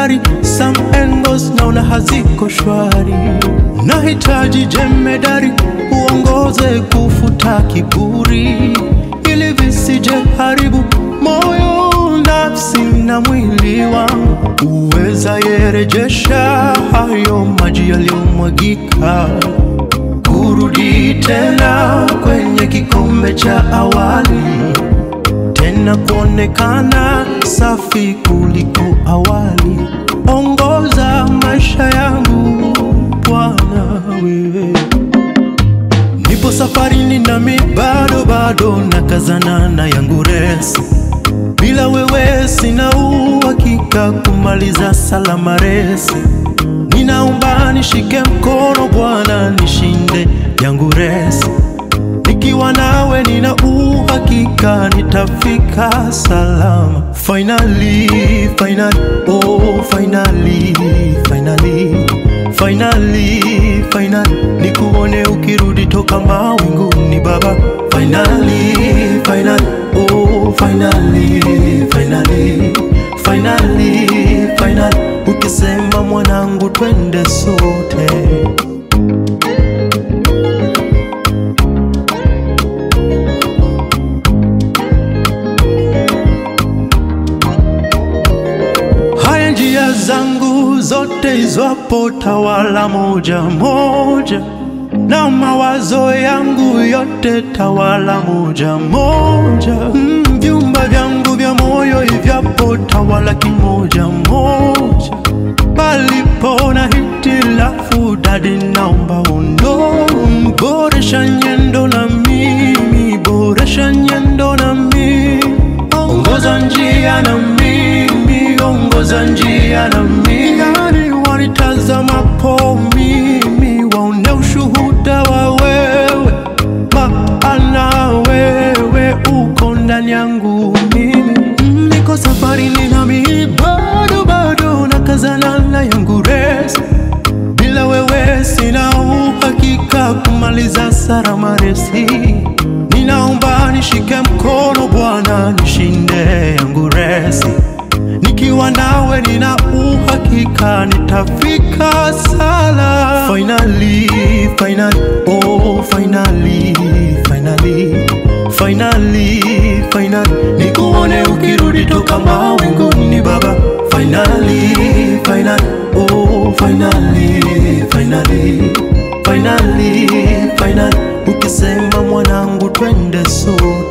jemedari, some angles naona haziko shwari. Nahitaji jemedari uongoze kufuta kiburi, ili visije haribu moyo, nafsi na mwili wangu. Uweza yerejesha hayo maji yaliyomwagika kurudi tena kwenye kikombe cha awali, tena kuonekana safi kuliko awali. Ongoza maisha yangu Bwana, wewe nipo safarini, nami bado bado nakazana na yangu resi. Bila wewe sina uhakika kumaliza salama resi. Ninaomba nishike mkono Bwana, nishinde yangu resi. Nikiwa nawe nina uhakika nitafika salama. Finally, finally, oh finally, finally, finally, finally, nikuone ukirudi toka mawinguni Baba. Finally, finally, oh finally, finally, finally, finally, ukisema mwanangu, twende sote. Haya njia zangu zote izwapo tawala moja moja, na mawazo yangu yote tawala moja moja. Mm, vyumba vyangu vya moyo ivyapo tawala kimoja moja. Palipo na hitilafu dadi, naomba undo boresha nyendo na mimi, boresha nyendo na mimi, ongoza njia na mimi, ongoza njia na mimi. Yani wanitazamapo mimi, waone ushuhuda wa wewe, maana wewe uko ndani yangu mimi. Mm, Niko safarini nami bado bado nakazana na yangu resi bila wewe sina uhakika kumaliza salama resi. Ninaomba nishike mkono Bwana, nishinde yangu resi. Nikiwa nawe nina uhakika nitafika sala. Finally, finally, oh finally, finally, finally, finally, nikuone ukirudi toka mawinguni Baba. Finally, finally, oh finally, finally, finally, finally, ukisema mwanangu, twende sote.